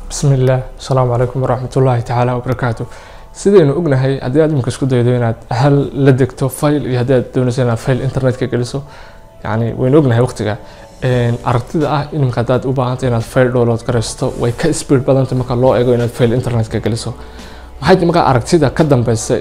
bismillaah asalaamu calaykum waraxmatullaahi tacaala wabarakaatu sidaynu ognahay haddii aad imika isku daydo inaad hal la degto file iyo haddii aad doonayso inaad file internetka geliso yani waynu ognahay waqtiga aragtida ah imika haddaad u baahanta inaad file download garaysto way ka speed badanta marka loo eego inaad file internetka geliso maxay markaa aragtida ka dambeysa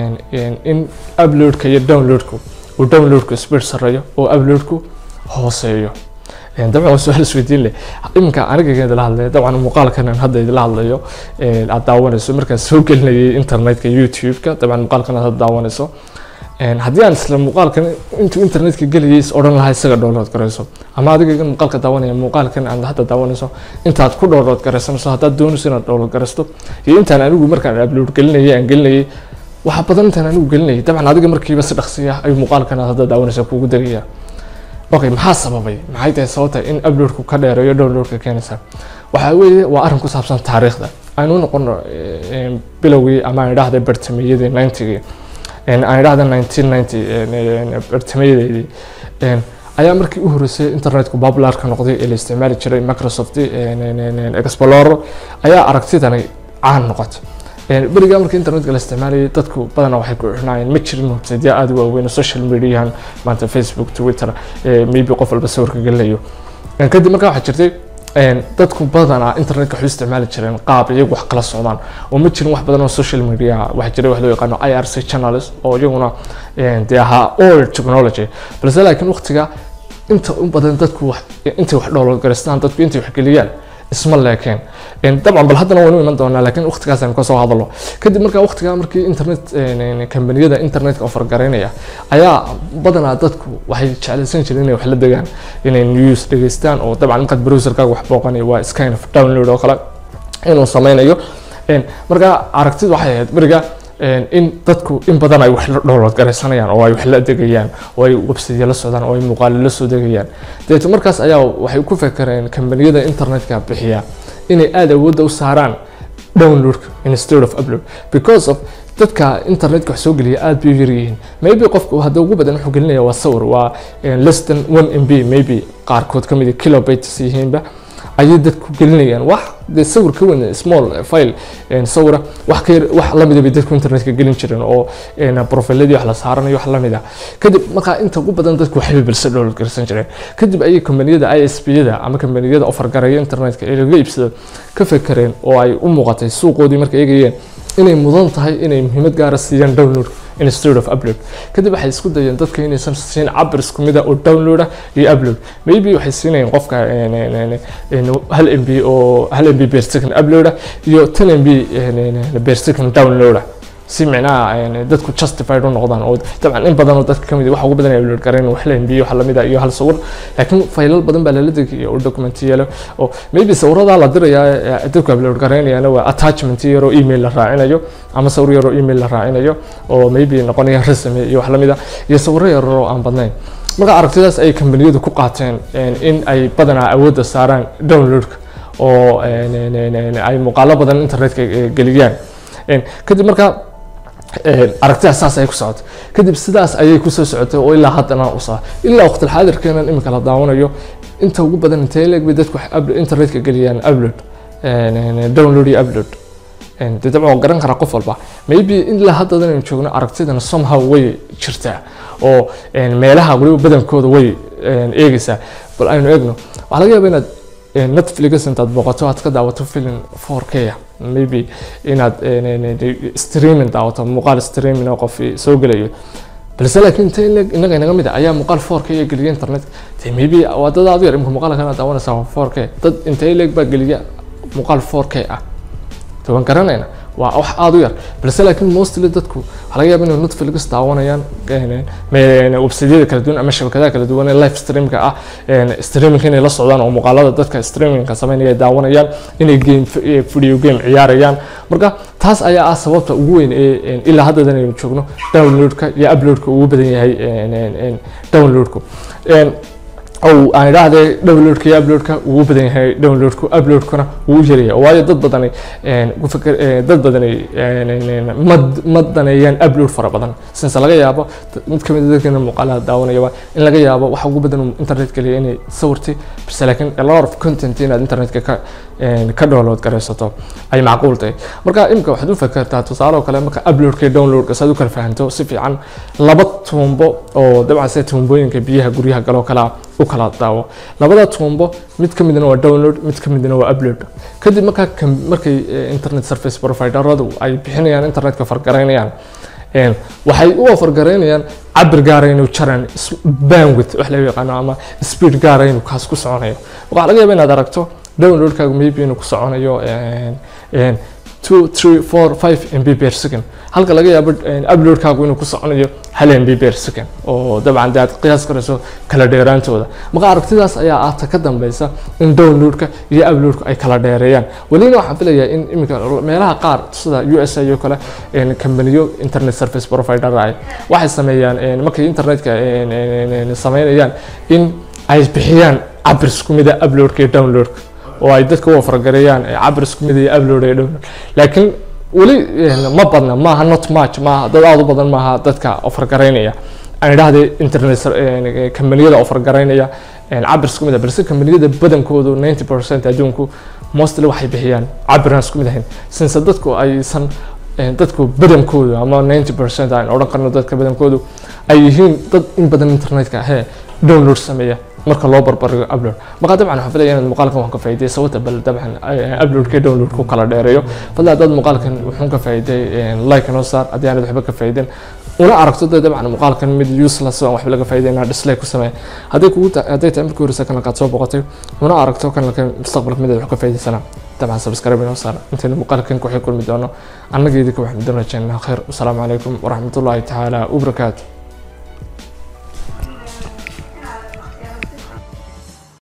in uploadka iyo downloadku uu downloadku speed sareeyo oo uploadku hooseeyo dabcan waa su-aal isweydiin leh iminka aniga idila hadlaya dabcan muuqaalkan aan hadda idila hadlayo aad daawanayso markaan soo gelinayay internetka youtube-ka dabcan muuqaalkan aad hadda daawanayso haddii aan isla muuqaalkan intuu internetka gelayay is odhan lahaa isaga download garayso ama adiga muuqaalka daawanaya muuqaalkan aad hadda daawanayso intaad ku download garaysanayso haddaad doonayso inaad download garaysto iyo intaan anigu markaan upload gelinayay aan gelinayay waxa badan intaan anigu gelinayay dabcan adiga markiiba si dhaqsiya ayuu muuqaalkan aad hadda daawanayso kuugu degaya okay maxaa sababay maxay tahay sababta in uploadku ka dheereeyo downloadka keenaysa waxaa weeye waa arrin ku saabsan taariikhda aynu noqono bilowgii ama aan idhaahda bartameyadii ninetygii aan idhaahda nineteen ninety bartameyadeedii ayaa markii u horreysay internetku popularka noqday ee la isticmaali jiray microsoft explorer ayaa aragtidani caan noqotay berigaa markii internetka la isticmaalayay dadku badanaa waxay ku xirnaayeen ma jirin websiteya aada u waaweyn social mediahan maanta facebook twitter maybe qof walba sawirka gelinayo kadib markaa waxaa jirtay dadku badanaa internetka waxay isticmaali jireen qaab iyagu wax kala socdaan oo ma jirin wax badan oo social media waxaa jiray wax loo yaqaano i r c channels oo iyaguna dee ahaa old technology balse laakiin waqtiga inta u badan dadku intay wax download garaystaan dadku intay wax geliyaan isma leekeen dabcan bal haddana waynu iman doonaa laakiin waqtigaas aynu kasoo hadalo kadib markaa waqtigaa markii internet kambaniyada internetka offer garaynaya ayaa badanaa dadku waxay jeclaysan jireen inay wax la degaan inay news dhegeystaan oo dabcan markaad browserkaaga wax booqanaya waa skin of download oo kale inuu sameynayo markaa aragtidu waxay ahayd beriga in dadku in badan ay wax la download garaysanayaan oo ay wax la degayaan oo ay website la socdaan oo ay muuqaalo la soo degayaan dabeeto markaas ayaa waxay ku fekereen kambaniyada internetka bixiya inay aada awoodda u saaraan downloadka instead of upload because of dadka internetka wax soo geliya aada bay u yaryihiin maybe qofku hadda ugu badan wuxuu gelinaya waa sawir waa less than one m b maybe qaarkood kamid kilobytes yihiinba ayay dadku gelinayaan wax dee sawir ka weyn small file sawira wax ka wax lamida bay dadku internetka gelin jireen oo profiladii wax la saaranayo wax lamida kadib markaa inta ugu badan dadku waxay balse download garsan jireen kadib ayay kombaniyada i s p yada ama kombaniyada offer gareeya internetka ee laga iibsado ka fekereen oo ay u muuqatay suuqoodii markay eegayeen inay mudan tahay inay muhiimad gaara siiyaan download instead of upload kadib waxay isku dayeen dadka inaysan siin cabir isku mid ah oo download ah iyo upload maybe waxay siinayeen qofka hal m b oo hal m b per second upload ah iyo ten m b per second download ah si micnaha dadku justified u noqdaan oo dabcan in badan oo dadka kamid waxa ugu badan ay upload gareen wax la mb wax lamid ah iyo hal sawir laakiin faylal badan baa lala degaya oo document yeelo oo maybe sawiradaa la dirayaa dadku upload gareynayana waa attachment yaroo email la raacinayo ama sawir yaroo email la raacinayo oo maybe noqonaya resume iyo wax lamid ah iyo sawiro yaroo aan badnayn marka aragtidaas ay kambaniyadu ku qaateen in ay badanaa awoodda saaraan downloadka oo ay muuqaalo badan internetka geliyaan kadib markaa aragtidaas saas ayay ku socotay kadib sidaas ayay kusoo socotay oo ilaa haddana usaa ilaa waqtil xaadirkeenan imika la daawanayo inta ugu badan intee leeg bay dadku internetka geliyaan upload download iyo upload dee dabcan waa garan karaa qof walba maybe ilaa haddadan aynu joogno aragtidana somehow way jirtaa oo meelaha waliba badankooda way eegaysaa bal aynu eegno waxaa laga yaaba inaad netflix intaad booqato aad ka daawato film 4k ah maybe inaad streaming daawato muuqaal streaming oo qof soo gelayo balse laakiin inta inaga inaga mid ah ayaa muuqaal 4k ee geliya internet de maybe waa dad aad u yar imka muuqaalka inaad daawanaysaa 4k dad intee leeg baa geliya muuqaal 4k ah toban garanayna waa wax aada u yar balse laakiin mostly dadku waxaa laga yaaba inay netflix daawanayaan websiteyada kala duwan ama shabakadaha kala duwan ee live streamka ah streamingka inay la socdaan oo muuqaalada dadka streamingka sameynaya ay daawanayaan inay game video game ciyaarayaan marka taas ayaa ah sababta ugu weyn ee ilaa haddadan aynu joogno downloadka iyo uploadka ugu badan yahay downloadku ou aan idhaahde downloadka iyo uploadka wuu u badan yahay downloadku uploadkuna wuu u yaryahay waayo dad badani een, ku fikir- ee, dad badani een, een, een, ma ma daneeyaan upload fara badan sinse laga yaabo d- mid ka mid a dadkeena muuqaalaha daawanayaba in laga yaabo waxa ugu badan uu internet geliya inay sawirti base laakiin a lot of content inaad internetka ka een, ka download garaysato ay macquul tahay marka imika waxaad u fakertaa tusaale oo kale marka uploadka iyo downloadka saad u kala fahanto si fiican laba tuumbo oo dabcan sida tuumbooyinka biyaha guryaha galoo kalea u kala daawo labada tuumbo mid ka midna waa download mid ka midna waa upload kadib markaa kam- markay eh, internet service provideradu ay bixinayaan internetka fargaraynayaan een, waxay u ofargaraynayaan cabir gaara inuu jaraan is- bandwidth wax laga yaqaano ama speed gaara inuu kaas ku soconayo waxaa laga yaaba inaad aragto downloadkaagu maybe inuu ku soconayo een, een, two three four five mb per second halka laga yaabo een, uploadkaagu inuu ku soconayo hal mb per second oo dabcan dee aad qiyaas karayso kala dheeraantooda marka aragtidaas ayaa ah ta ka dambeysa in downloadka iyo uploadka ay kala dheereeyaan welina waxaan filayaa in iminka meelaha qaar sida u s a iyo kale een, kambaniyo internet service provider ay waxay sameeyaan een, markay internetka een, een, een, sameynayaan in ay bixiyaan cabir isku mida uploadka iyo downloadka oo ay dadka u fargareeyaan cabir isku mid iyo upload iyo download laakiin weli een, ma badna maaha not much maaha dad aad u badan maaha dadka ofargaraynaya aan idhaahday internet ser- een, kambaniyada ofargaraynaya een, cabir isku mid ah balse kambaniyada badankoodu 90 percent adduunku mostly waxay bixiyaan cabiraan isku mid ahayn since dadku aysan een, dadku badankoodu ama 90 percent aan odhan karno dadka badankoodu ay yihiin dad in badan internetka he download sameeya marka loo barbarigo upload marka dabcan waxaan filaya inaad muuqaalkan waan ka faa'iiday sababta bal dabcan eh, uploadka iyo downloadku kala dheereeyo fadlan haddaad muuqaalkan wuxuun ka faa'iiday like noo saar haddii aanad waxba ka faa'iidin una aragto dee dabcan muuqaalkan mid useless oo aan waxba laga faa'iidayna dislike ku samee haddii kugu ta- hadday tahay markii horeysa kanalkaad soo boqotay una aragto kanalkan mustaqbalka mid aad wax ka faa'iidaysana dabcan subscribe inoo saar intayna muuqaalkan ku xil kulmi doono annaga idinka waxaan idin rajaynaa khayr wasalaamu calaykum waraxmatullaahi tacaala wabarakaatu